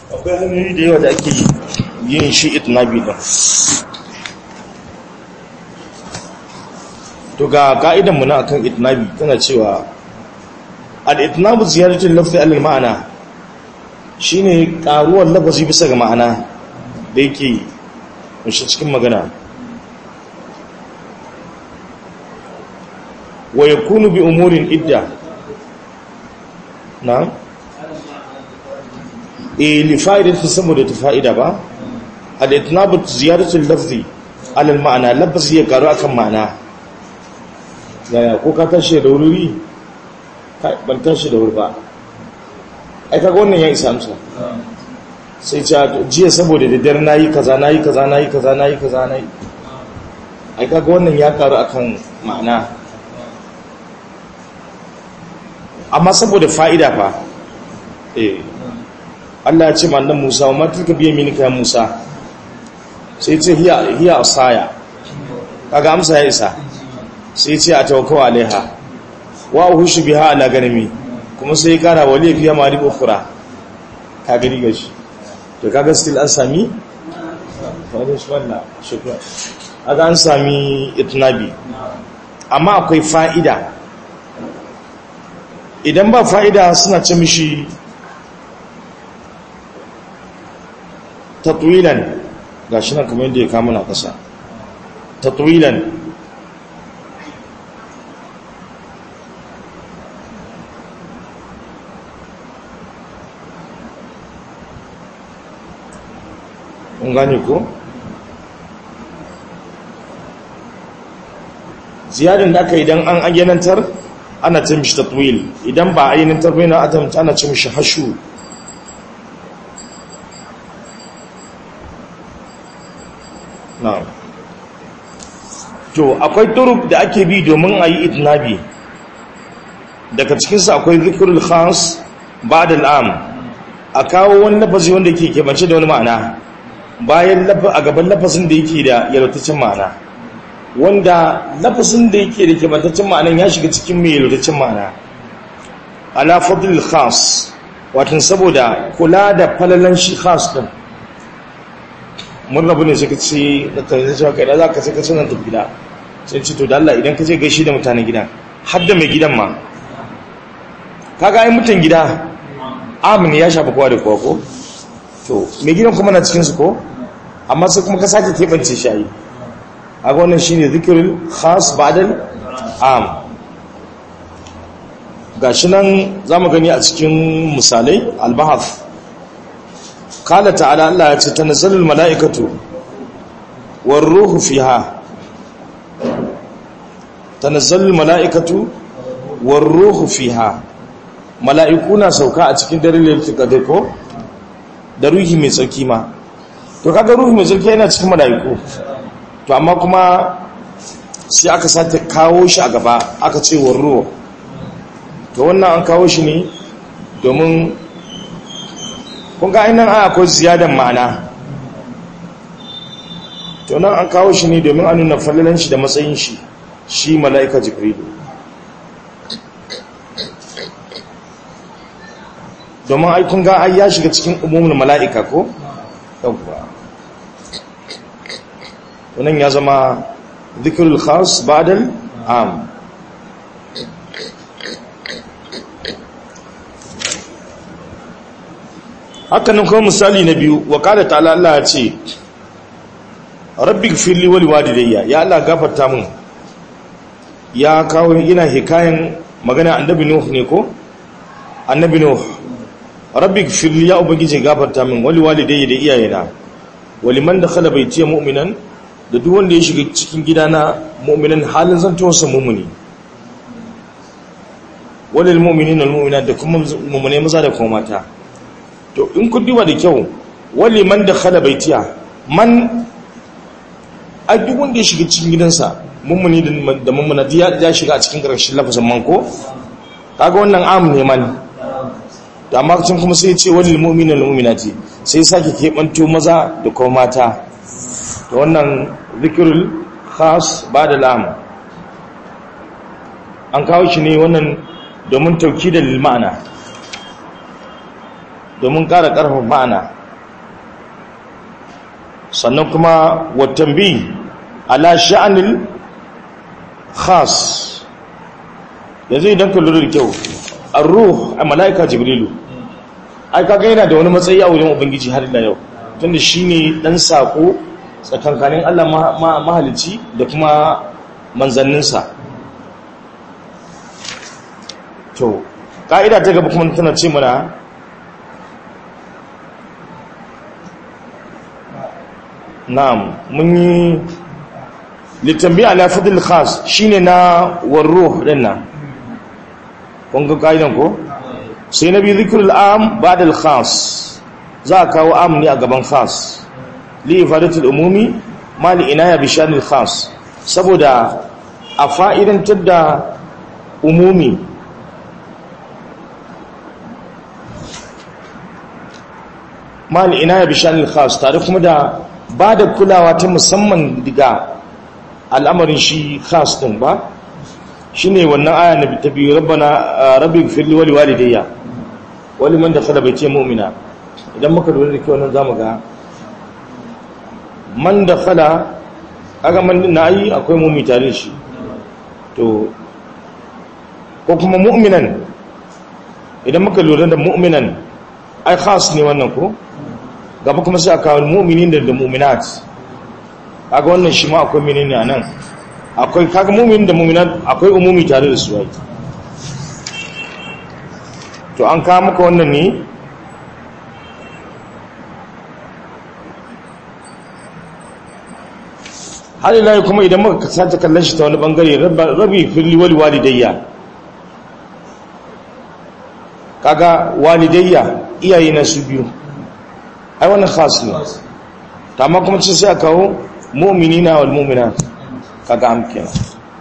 akwai hanyoyi da yawa da ake yin shi itnabi din to ga ka'idan mu na akan itnabi tana cewa al-itnabu ziyaratul lafzi alal ma'ana shine karuwar lafazi bisa ga ma'ana da yake kunshi cikin magana wa yakunu bi umurin idda na e li fa'idatu saboda ta fa'ida ba al-itnabu ziyaratul lafzi alal ma'ana lafazi ya karu akan ma'ana yaya ko ka tashi da wuri ban tashi da wuri ba ai kaga wannan ya isa amsa sai ce jiya saboda da dare nayi kaza nayi kaza nayi kaza nayi kaza nayi ai kaga wannan ya karu akan ma'ana amma saboda fa'ida fa eh Allah ya ce ma annabi Musa wa matilka biye minika ya Musa sai ce hiya hiya asaya kaga amsa ya isa sai ce a tawakkau alaiha wa uhushu biha ala ganami kuma sai kara wali fiya marib ukhra ka gani gashi to kaga still an sami wani wannan shukran aga an sami itnabi amma akwai fa'ida idan ba fa'ida suna ce mishi tatwilan gashi nan kamar yadda ya kama na kasa tatwilan kun gane ko ziyarin da aka idan an ayyanantar ana ce mishi tatwil idan ba ayyanantar bai na adam ana ce mishi hashu na to akwai turub da ake bi domin a yi itinabi daga cikinsu akwai zikirul khas ba da al'am a kawo wani lafazi wanda ke kebance da wani ma'ana bayan a gaban lafazin da yake da yalwataccen ma'ana wanda lafazin da yake da kebantaccen ma'anan ya shiga cikin mai yalwataccen ma'ana ala fadlil khas watan saboda kula da falalan shi khas din mun rabu ne suka ce da tare cewa kai da za ka sai ka sanar da gida sai ce to da Allah idan ka je gaishe da mutanen gidan har da mai gidan ma kaga ai mutan gida amin ya shafa kowa da kowa ko to mai gidan kuma na cikinsu ko amma sai kuma ka sake keɓance shayi a ga wannan shine zikirin khas badal am ga shi nan za mu gani a cikin misalai albahaf kala ta'ala Allah ya ce ta nazalul mala'ikatu war ruhu fiha ta nazalul mala'ikatu war ruhu fiha mala'iku na sauka a cikin dare lailatul ko da ruhi mai tsarki ma to kaga ruhi mai tsarki yana cikin mala'iku to amma kuma sai aka sake kawo shi a gaba aka ce warruwa to wannan an kawo shi ne domin kun ga ainihin an akwai ziyadan ma'ana to nan an kawo shi ne domin an nuna fallalan shi da matsayin shi shi mala'ika jibrilu domin aikun ga ai ya shiga cikin umumin mala'ika ko? yawwa wannan ya zama zikirul khas badal am hakanan kuma misali na biyu wa kada ta'ala Allah ya ce rabbi gfirli wali walidayya ya Allah gafarta mun ya kawo ina hikayen magana annabi nuh ne ko annabi nuh rabbi gfirli ya ubangiji gafarta min wali walidayya da iyayena waliman dakhala baitiya mu'minan da duk wanda ya shiga cikin gidana mu'minan halin zantowarsa mu'mini walil mu'minina wal mu'minat da kuma mu'mine maza da kuma mata to in ku duba da kyau waliman dakhala baitiya man a duk wanda ya shiga cikin gidansa mu'mini da mu'mina ya shiga a cikin karshen lafazin man ko kaga wannan am ne man da amma can kuma sai ce wani mu'minin mu'minati sai sake keɓanto maza da kuma mata da wannan zikirul khas ba da lam an kawo shi ne wannan domin tauki da ma'ana domin ƙara ƙarfafa ma'ana sannan kuma watambi ala sha'anil khas yanzu idan ka lura da kyau ar-ruh a mala'ika jibrilu ai kaga yana da wani matsayi a wurin ubangiji har da yau tunda shine dan sako tsakankanin Allah mahalici da kuma manzanninsa to ka'ida ta gaba kuma tana ce mana na'am mun yi litambi ala fadl khas shine na warruh dinnan kun ga kaidan ko sai nabi zikrul am ba'da al khas za ka kawo am ne a gaban khas li ifadatul umumi ma li inaya bi shanil khas saboda a fa'idantar da umumi ma li inaya bi shanil khas tare kuma da ba da kulawa ta musamman daga al'amarin shi khas din ba shine wannan aya na ta biyu rabbana rabbi firli wali walidayya wali man dakhala baiti mu'mina idan muka lura da kyau nan zamu ga man dakhala aga man na yi akwai mu'mi tare shi to ko kuma mu'minan idan muka lura da mu'minan ai khas ne wannan ko gaba kuma sai aka mu'minin da mu'minat kaga wannan shi ma akwai menene anan akwai kaga mu'min da mu'minat akwai umumi tare da su ai to an kawo maka wannan ne har ila kuma idan muka sace kallon shi ta wani bangare rabi firli wali walidayya kaga walidayya iyaye na su biyu ai wannan khas ne amma kuma ce sai a kawo mu'minina wal mu'minat kaga am kenan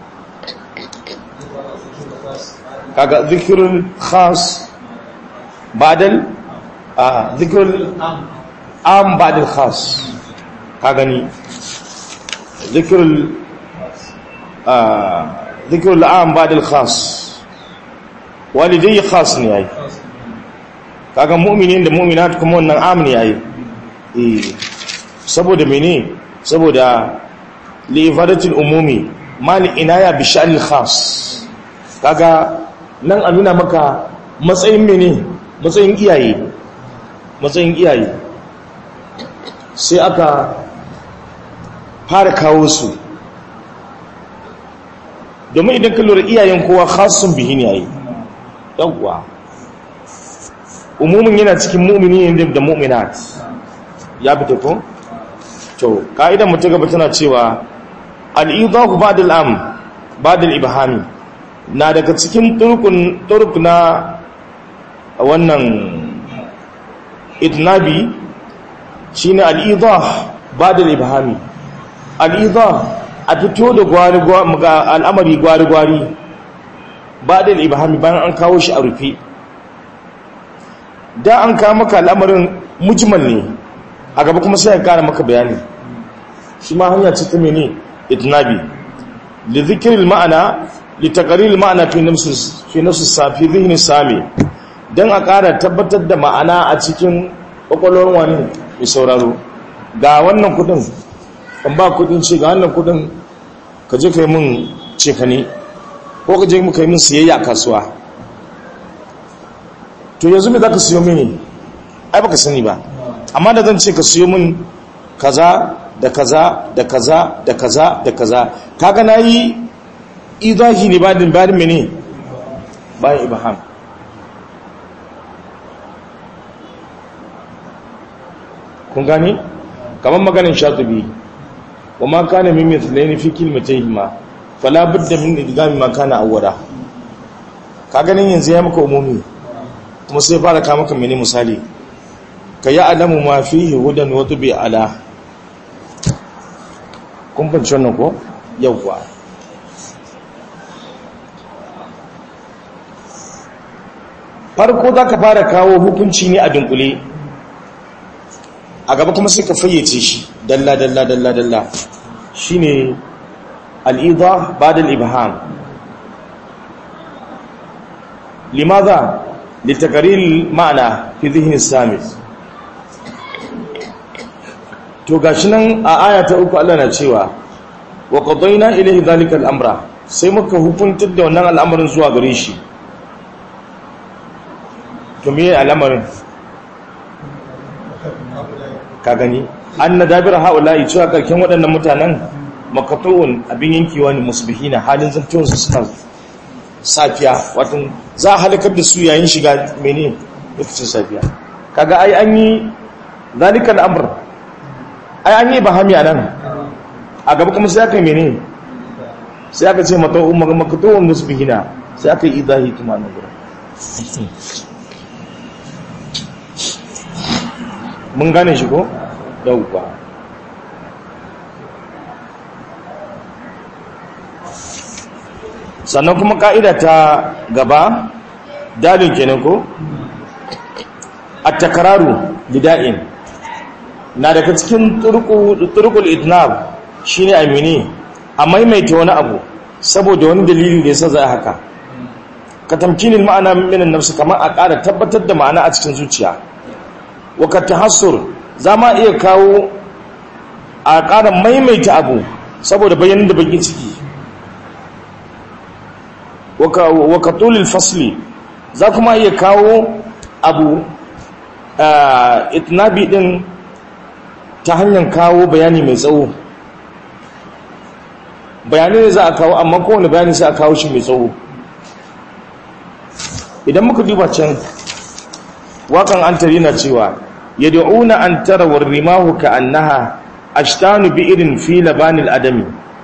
kaga dhikrul khas badal a dhikrul am badal khas kaga ni dhikrul a dhikrul am badal khas walidai khas ne ai kaga mu'minin da mu'minat kuma wannan am ne ai eh saboda mene saboda li'ifadatul umumi mali inaya bi sha'anil khas kaga nan a nuna maka matsayin mene matsayin iyaye matsayin iyaye sai aka fara kawo su domin idan ka lura iyayen kowa khasun bihi ne yayi yawwa umumin yana cikin mu'mini da mu'minat ya fita ko to ka'idan mu ta gaba tana cewa al-idahu ba'da al-am ba'da al-ibhami na daga cikin turkun turk na wannan idnabi shine al-idah ba'da al-ibhami al-idah a fito da gwari ga al'amari gwari gwari ba'da al-ibhami bayan an kawo shi a rufe da an kawo maka al'amarin mujmal ne a gaba kuma sai ya kara maka bayani shi ma hanya ce ta mene itnabi li dhikril ma'ana li taqriril ma'ana fi nafsi fi nafsi safi dhihni sami dan a kara tabbatar da ma'ana a cikin kwakwalwar wani mai sauraro ga wannan kudin kan ba kudin ce ga wannan kudin ka je kai mun cefane ko ka je mu kai mun siyayya a kasuwa to yanzu me zaka siyo mini ai baka sani ba amma da zan ce ka siyo min kaza da kaza da kaza da kaza da kaza kaga nayi idahi ne badin badin mene bayan ibham kun gane kamar maganin shatubi wa ma kana min mithlaini fi kilmatayhima fala budda min idgami ma kana awwala ka ganin yanzu ya maka umumi kuma sai fara ka maka mene misali ka yi alamu ma fihi hudan wa tubi ala kun fahimci wannan ko yawwa farko za ka fara kawo hukunci ne a dunkule a gaba kuma sai ka fayyace shi dalla dalla dalla dalla shi ne al'idha ba da al'ibham limaza litakarin ma'ana fi zihin samis to gashi nan a aya ta uku Allah na cewa wa qadayna ilayhi dhalika al-amra sai muka hukuntar da wannan al'amarin zuwa gare shi to me al'amarin ka gani anna dabira haula'i cewa karkin waɗannan mutanen makatu'un abin yankewa ne musbihina halin zantonsu suna safiya wato za a halakar da su yayin shiga mene lokacin safiya kaga ai an yi zalika al'amr ai an yi bahami a nan a gaba kuma sai aka yi mene sai aka ce makatu'un musbihina sai aka yi idahi kuma nan gurin mun gane shi ko yauwa sannan kuma ka'ida ta gaba dalin kenan ko at-takraru bida'in na daga cikin turqul idnab shine amini a maimaita wani abu saboda wani dalili da yasa za a haka ka tamkinin ma'ana min an-nafs kamar a ƙara tabbatar da ma'ana a cikin zuciya wa ka tahassur zama iya kawo a ƙara maimaita abu saboda bayanin da bakin ciki waka tulil fasli za kuma iya kawo abu itnabi din ta hanyar kawo bayani mai tsawo bayani ne za a kawo amma kowane bayani sai a kawo shi mai tsawo idan muka duba can wakan an tari na cewa yad'una an tara warrimahu ka annaha ashtanu bi irin fi labanil adami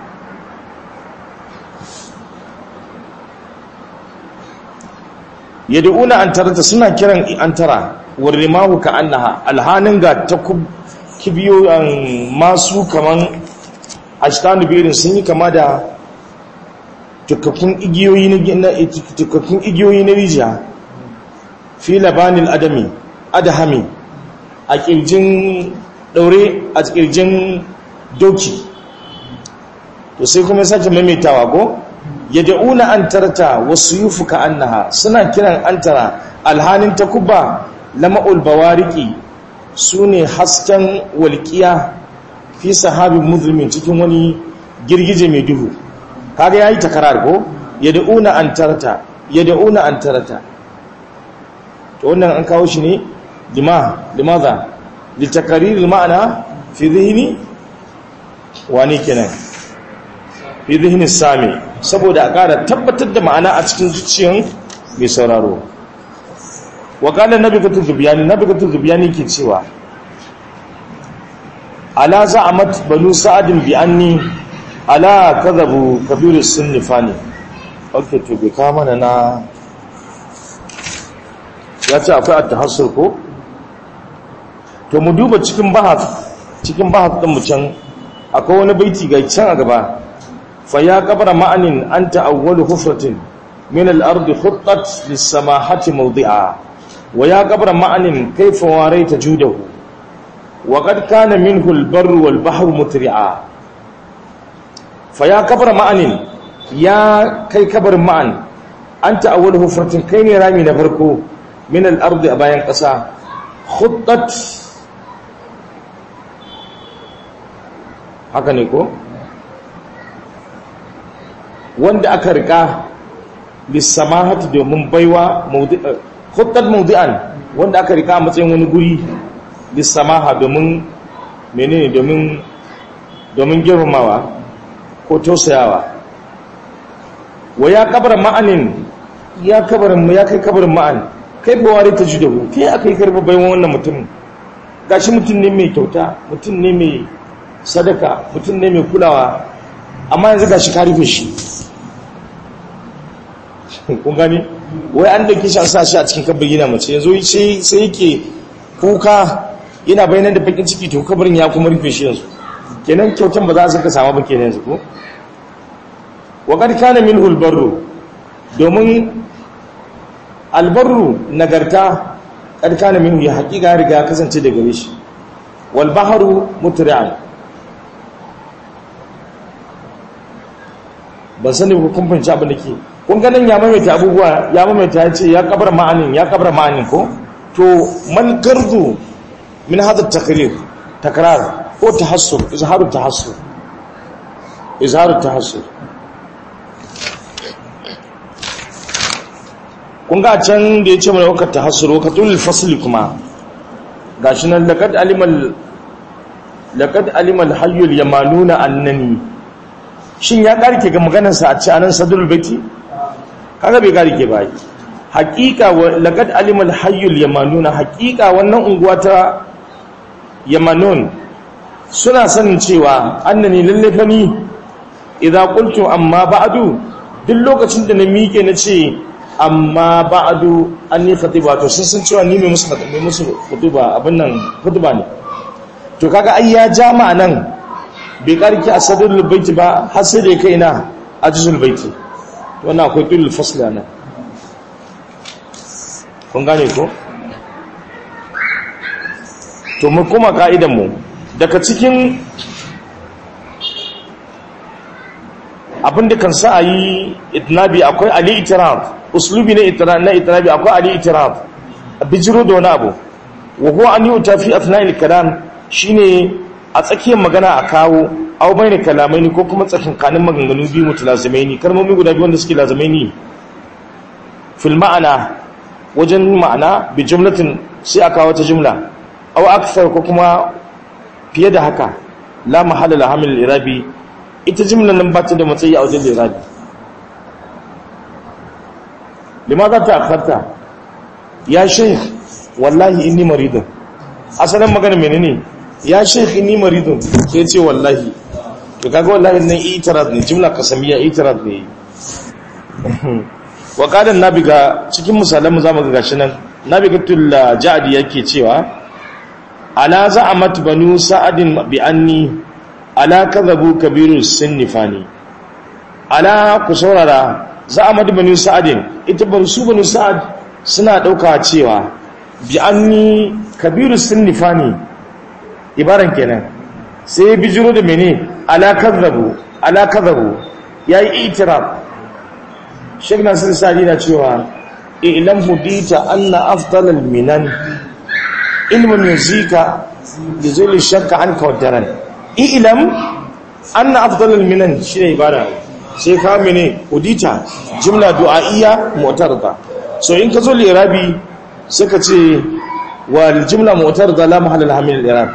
yad'una an tarata suna kiran an tara warrimahu ka annaha alhanin ga ta kibiyo masu kaman ashtanu bi irin sun yi kama da tukakkun igiyoyi na tukakkun igiyoyi na rijiya fi labanil adami adahami a kirjin daure a kirjin doki to sai kuma sake maimaitawa ko yad'una an tarata wasu yufuka annaha suna kiran antara alhanin takuba lama'ul bawariki sune hasken walqiya fi sahabin muzlimin cikin wani girgije mai duhu kaga yayi takarar ko yad'una an tarata yad'una an tarata to wannan an kawo shi ne lima limaza litakarir ma'ana fi dhihni wani kenan fi dhihni sami saboda a ƙara tabbatar da ma'ana a cikin zuciyan mai sauraro wa qala nabiyatu zubiyani nabiyatu zubiyani ke cewa ala za'amat banu sa'adin bi anni ala kadhabu kabiru sunnifani okay to bai ka mana na ya ce akwai at-tahassur ko to mu duba cikin bahas cikin bahas din mu can akwai wani baiti ga can a gaba fa ya qabra ma'anin anta awwalu hufratin min al-ard khuttat lis-samahati mawdi'a wa ya qabra ma'anin kayfa waraita judahu wa qad kana minhu al-barru wal-bahru mutri'a fa ya qabra ma'anin ya kai kabarin ma'an anta awwalu hufratin kai ne rami na farko min al-ard a bayan ƙasa khuttat haka ne ko wanda aka rika lissamahati domin baiwa khuttat mawdi'an wanda aka rika a matsayin wani guri lissamaha domin menene domin domin girmamawa ko tausayawa wa ya kabar ma'anin ya kabarin ya kai kabarin ma'an kai bawari ta judahu kai aka yi karba baiwan wannan mutum gashi mutum ne mai kyauta mutum ne mai sadaka mutum ne mai kulawa amma yanzu ga shi ka rufe shi kun gani wai an dauke shi an sa shi a cikin kabir gina mace yanzu sai yake kuka yana bayanan da bakin ciki to kabarin ya kuma rufe shi yanzu kenan kyautan ba za su ka samu ba kenan yanzu ko wa qad kana minhu albarru domin albarru nagarta qad kana minhu ya haƙiƙa riga kasance da gare shi wal bahru mutri'an ban sani ko kun fahimci abin da ke kun ganin ya maimaita abubuwa ya maimaita ya ce ya kabar ma'anin ya kabar ma'anin ko to man gardu min hadha takrir takrar ko tahassur izharu tahassur izharu tahassur kun ga can da ya ce mana wakar tahassur wakatul fasli kuma gashi nan laqad alimal laqad alimal hayyul yamanuna annani shin ya karke ga maganarsa a ce anan sadrul baiti kaga bai karke ba haqiqa laqad alimal hayyul yamanuna haqiqa wannan unguwa ta yamanun suna sanin cewa annani lalle fa ni idza qultu amma ba'du duk lokacin da na miƙe na ce amma ba'du anni khatiba to sun san cewa ni mai musu mai musu khutuba abin nan khutba ne to kaga ai ya jama'a nan bai karki a sadrul baiti ba har sai da kai na ajzul baiti wannan akwai tulul fasla nan kun gane ko to mu kuma ka'idan mu daga cikin abin da kan sa a yi itinabi akwai ali itiraf uslubi na itinabi akwai ali itiraf a bijiro da wani abu wa huwa an yi utafi athna'il kalam shine a tsakiyar magana a kawo aw bayna kalamaini ko kuma tsakankanin maganganu biyu mutalazamaini kalmomi guda biyu wanda suke lazamaini fil ma'ana wajen ma'ana bi jumlatin sai a kawo ta jumla aw akthar ko kuma fiye da haka la mahalla la hamil irabi ita jimlar nan ba ta da matsayi a wajen lirabi limaza ta akarta ya sheikh wallahi inni maridun asalin magana menene ya sheikh inni maridun sai ce wallahi to kaga wallahi nan itiraz ne jimla kasamiya itiraz ne wa qadan nabiga cikin misalan mu zamu ga gashi nan nabigatul jadi yake cewa ala za'amat banu sa'adin bi anni ala kadhabu kabiru sinnifani ala ku saurara za'amat banu sa'adin ita bar su banu sa'ad suna dauka cewa bi anni kabiru sinnifani ibaran kenan sai bijiro da mene ala kadhabu ala kadhabu yayi itiraf Sheikh Nasir Sa'di na cewa ilam hudita anna afdalal minan ilmun yuzika bizul shakka anka wadaran ilam anna afdalal minan shine ibada sai ka mene hudita jumla du'a'iyya mu'tarida so in ka zo lirabi suka ce wal jumla mu'tarida la mahalla laha min al-i'rab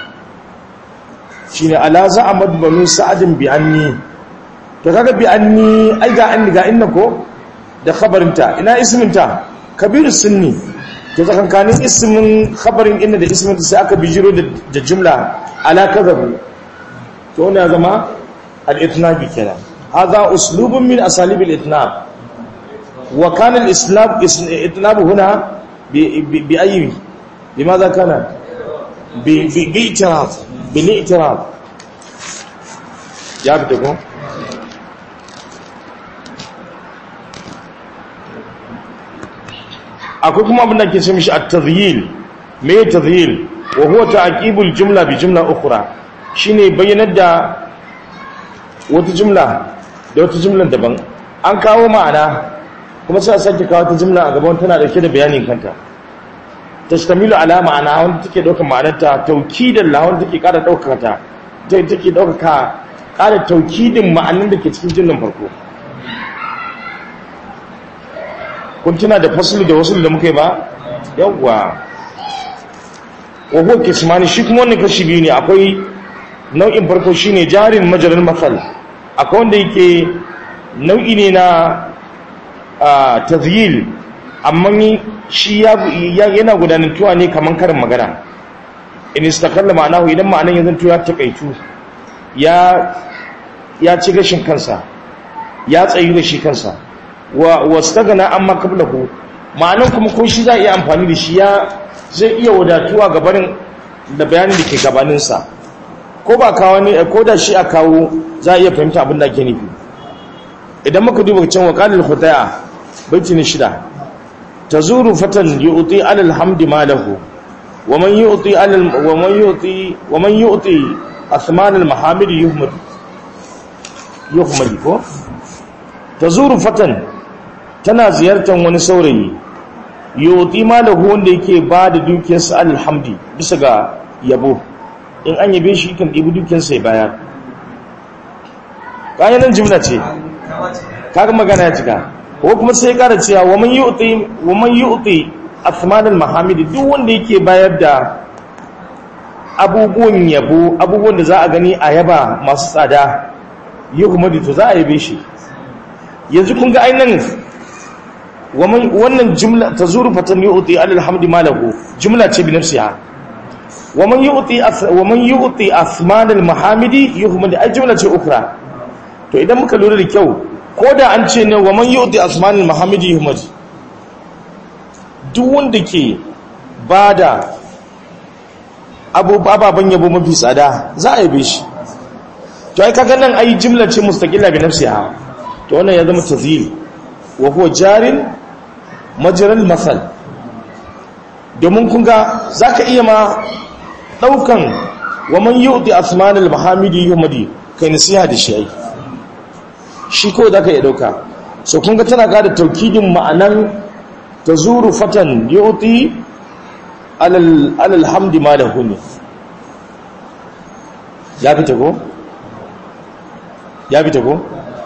shine ala za'amad banu sa'adin bi anni to kaga bi anni ai ga anni ga inna ko da khabarinta ina isminta kabiru sunni to tsakankanin ismin khabarin inna da ismin sai aka bijiro da jumla ala kadhabu to ne zama al-itnab kenan hadha uslubun min asalib al-itnab wa kana al-islam itnab huna bi ayi limadha kana bi bi i'tiraf bil i'tiraf ya fita ko akwai kuma abin da ke ce mishi at-tadhyil me tadhyil wa huwa ta'qibul jumla bi jumla ukhra shine bayyanar da wata jumla da wata jumlan daban an kawo ma'ana kuma sai a sake kawo ta jumla a gaban tana dauke da bayanin kanta tashtamilu ala ma'ana wanda take daukar ma'anarta taukidan la wanda take kara daukar ta take daukar kara taukidin ma'anar da ke cikin jumlan farko kun tuna da fasulu da wasu da muka yi ba yawwa wahuwa kismani shi kuma wani kashi biyu ne akwai nau'in farko shi ne jarin majalar matsal akwai wanda yake nau'i ne na tazyil amma shi yana gudanantuwa ne kamar karin magana in istakalla ma'anahu idan ma'anan ya zanto ya takaitu ya ci gashin kansa ya tsayi da shi kansa wa wastagana amma qablahu ma'anan kuma ko shi za iya amfani da shi ya zai iya wadatuwa gabanin da bayanin da ke gabanin sa ko ba kawo ne ko da shi a kawo za iya fahimta abin da ake nufi idan muka duba can waqalul khutaya baiti ne shida tazuru fatan yu'ti alal hamdi malahu wa man yu'ti alal wa man yu'ti wa man yu'ti asman al mahamid yuhmad yuhmad ko tazuru fatan tana ziyartar wani saurayi yoti malahu wanda yake ba da dukiyarsa alhamdi bisa ga yabo in an yabe shi kan ɗibi dukkan sai bayar kayan jimla ce kaga magana ya cika ko kuma sai ya kara cewa wa man yu'ti wa man yu'ti athman al-mahamid duk wanda yake bayar da abubuwan yabo abubuwan da za a gani a yaba masu tsada yuhmadu to za a yabe shi yanzu kun ga ainihin wannan jumla ta zuru fatan yu'ti alhamdi malahu jumla ce bi nafsiha wa man yu'ti wa man yu'ti athman al-mahamidi yuhmadu ai jumla ce ukra to idan muka lura da kyau ko da an ce ne wa man yu'ti athman al-mahamidi yuhmadu duk wanda ke bada ababen yabo mafi tsada za a yabe shi to ai kaga nan ai jimla ce mustaqilla bi nafsiha to wannan ya zama tazil wa huwa jarin majral masal domin kun ga zaka iya ma daukan wa man yu'ti asman al mahamidi yumadi kai nasiha da shi ai shi ko zaka iya dauka so kun ga tana ga da taukidin ma'anan tazuru fatan yu'ti alal alal hamdi ma da huni ya fita ko ya fita ko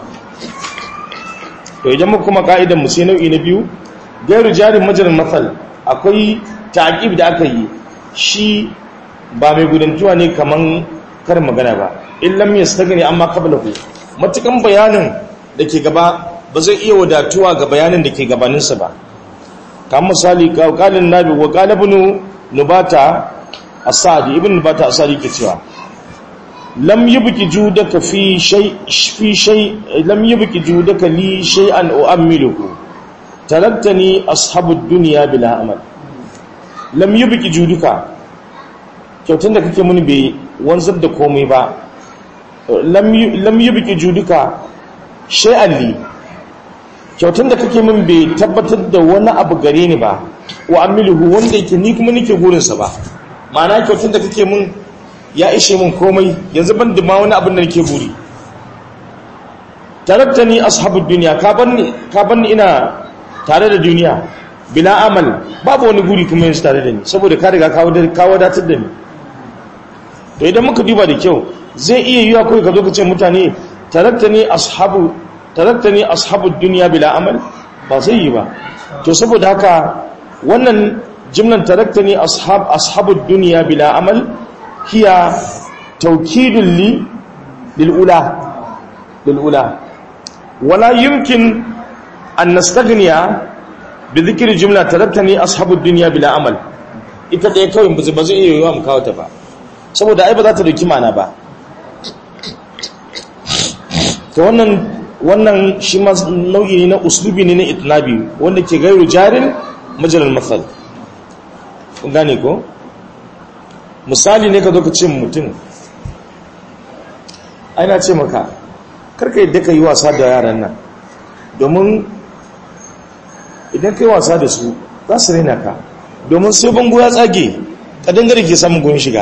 to idan muka kuma ka'idan mu sai nau'i na biyu gairu jarin majalar masal akwai ta'aqib da aka yi shi ba mai gudantuwa ne kaman karin magana ba illam yastagni amma qablahu matukan bayanin da ke gaba ba zai iya wadatuwa ga bayanin da ke gabaninsa ba kamar misali kalin nabi wa qalibnu nubata asadi ibn nubata asadi ke cewa lam yubki judaka fi shay fi shay lam yubki judaka li shay'an u'ammiluhu taraktani ashabu dunya bila amal lam yubki juduka kyautun da kake muni bai wanzar da komai ba lam yubki juduka shay'an li kyautun da kake min bai tabbatar da wani abu gare ni ba wa amiluhu wanda yake ni kuma nake gurinsa ba ma'ana kyautun da kake min ya ishe min komai yanzu ban da ma wani abin da nake buri tarakta ni ashabud duniya ka banni ka banni ina tare da duniya bila amal babu wani guri kuma yanzu tare da ni saboda ka riga ka wadatar da ni to idan muka duba da kyau zai iya yiwa kawai ka zo ka ce mutane tarakta ni ashabu taraktani ashabud dunya bila amal ba zai yi ba to saboda haka wannan jimlan taraktani ashab ashabud dunya bila amal hiya tawkidun li lil ula lil ula wala yumkin an nastaghniya bi dhikri jumla taraktani ashabud dunya bila amal ita dai kawai ba zai iya yiwa mu kawo ta ba saboda ai ba za ta dauki mana ba to wannan wannan shi ma nau'i ne na uslubi ne na itnabi wanda ke gairu jarin majalar matsal kun gane ko misali ne ka zo ka ce mutum aina ce maka karka yadda ka yi wasa da yaran nan domin idan ka yi wasa da su za su raina ka domin sai bango ya tsage kadangare ke samun gun shiga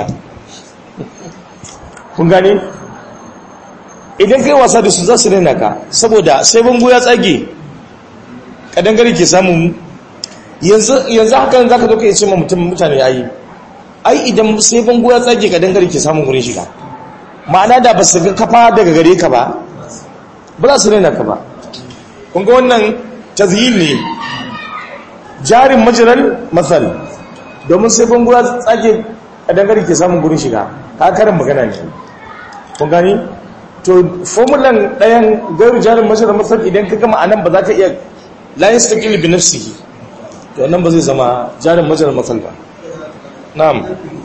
kun gane idan kai wasa da su za su raina ka saboda sai bango ya tsage kadangare ke samun yanzu hakan za ka zo ka yi ce ma mutum mutane ya yi ai idan sai bango ya tsage kadangare ke samun wurin shiga ma'ana da ba su ga kafa daga gare ka ba ba za su raina ka ba kunga wannan tazhil ne jarin majiral masal domin sai bango ya tsage kadangare ke samun wurin shiga ka karin magana ne kun gani to formulan ɗayan gairu jarin mashirar masar idan ka gama anan ba za ka iya layin staƙil bi nafsihi to nan ba zai zama jarin mashirar masar ba na'am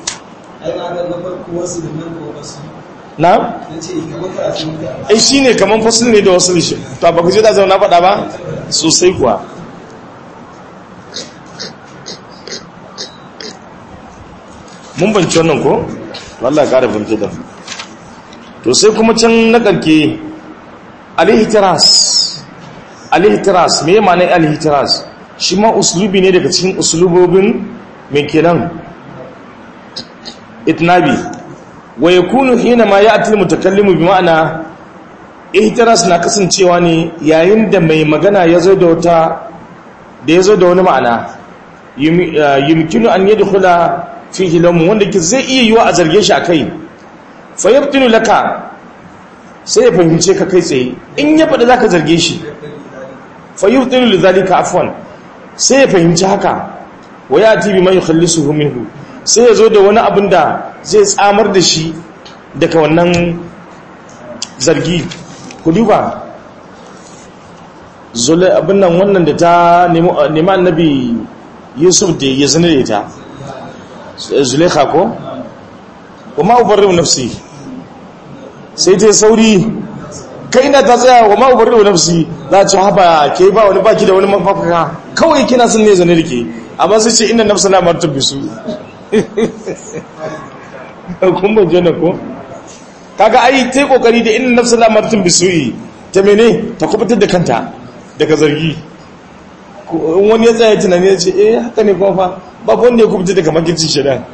na'am ai shi ne kamar fasil ne da wasu lishe to ba ku je da zama na faɗa ba sosai kuwa mun banci wannan ko? wallah ƙara binci da to sai kuma can na ƙarke alihitiras alihitiras me ma'anar alihitiras shi ma uslubi ne daga cikin uslubobin mai kenan itnabi wa yakunu hina ma ya'ti mutakallimu bi ma'ana ihtiras na kasancewa ne yayin da mai magana yazo da wata da yazo da wani ma'ana yumkinu an yadkhula fihi lamun wanda ke zai iya yiwa a zarge shi akai fa yabtinu laka sai ya fahimce ka kai tsaye in ya faɗi zaka zarge shi fa yabtinu lidhalika afwan sai ya fahimci haka wa yati bima yukhallisuhu minhu sai ya zo da wani abin da zai tsamar da shi daga wannan zargi ku duba zule abin nan wannan da ta nemi annabi yusuf da ya zane da ita zulekha ko wa ma'ubarri nafsi sai ta sauri kai na ta tsaya wa ma'ubarri nafsi za a ci haɓa ke ba wani baki da wani mafafaka kawai kina sun ne zane da ke amma sai ce ina nafsa na martar bisu kun ban jana ko kaga ai ta yi kokari da ina nafsa na martar bisu ta mene ta kubutar da kanta daga zargi wani ya tsaye tunani ya ce eh haka ne kuma fa babu wanda ya kubuta daga makirci shidan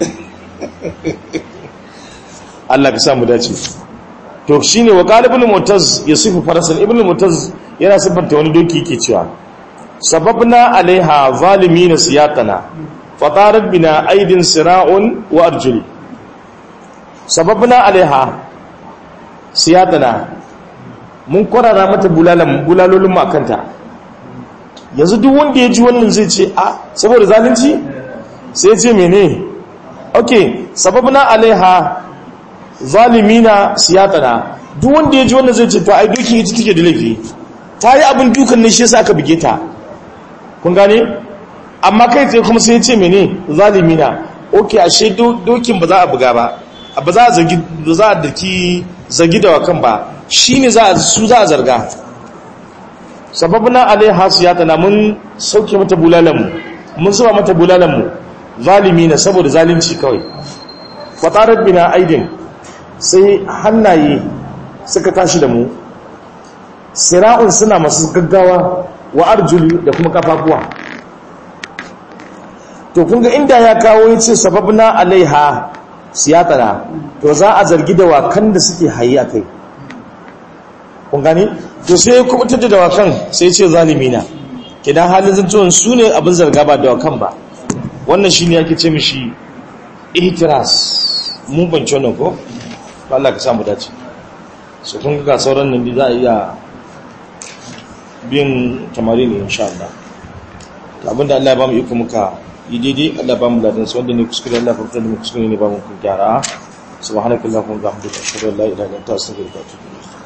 Allah ka samu dace to shine wa qalibul mutaz yasifu farasan ibn mutaz yana sifanta wani doki yake cewa sababna alaiha zalimin siyatana fatarat bina aidin sira'un wa arjuli sababna alaiha siyatana mun kwarara mata bulalan bulalolin makanta yanzu duk wanda ya ji wannan zai ce a saboda zalunci sai ce mene ok sababna alaiha zalimina siyatana duk wanda ya ji wannan zai ce to ai dokin ita take da laifi ta yi abin dukan ne shi yasa aka buge ta kun gane amma kai tsaye kuma sai ce mene zalimina ok ashe dokin ba za a buga ba ba za a zargi ba za a daki zargi da wakan ba shine za a su za a zarga sababna alaiha siyatana mun sauke mata bulalanmu mun zuba mata bulalanmu zalimi na saboda zalunci kawai fatarar bina aidin sai hannaye suka tashi da mu sira'un suna masu gaggawa wa arjuli da kuma kafafuwa to kunga inda ya kawo ya ce sababna alaiha siyatana to za a zargi da wakan da suke hayi a kai kun gani to sai ya kubutar da dawakan sai ya ce zalimina kidan halin zantuwan su ne abin zarga ba dawakan ba wannan shi ne yake ce mishi ihtiras mun banci wannan ko ba Allah ka samu dace su kun ga sauran nan za a iya bin tamari ne insha Allah abinda Allah ya ba mu iko muka yi daidai Allah ba mu ladan su wanda ne kuskure Allah fa fitar da mu kuskure ne ba mu kun gyara subhanakallahumma wa bihamdika ashhadu an la ilaha illa anta astaghfiruka wa atubu ilayk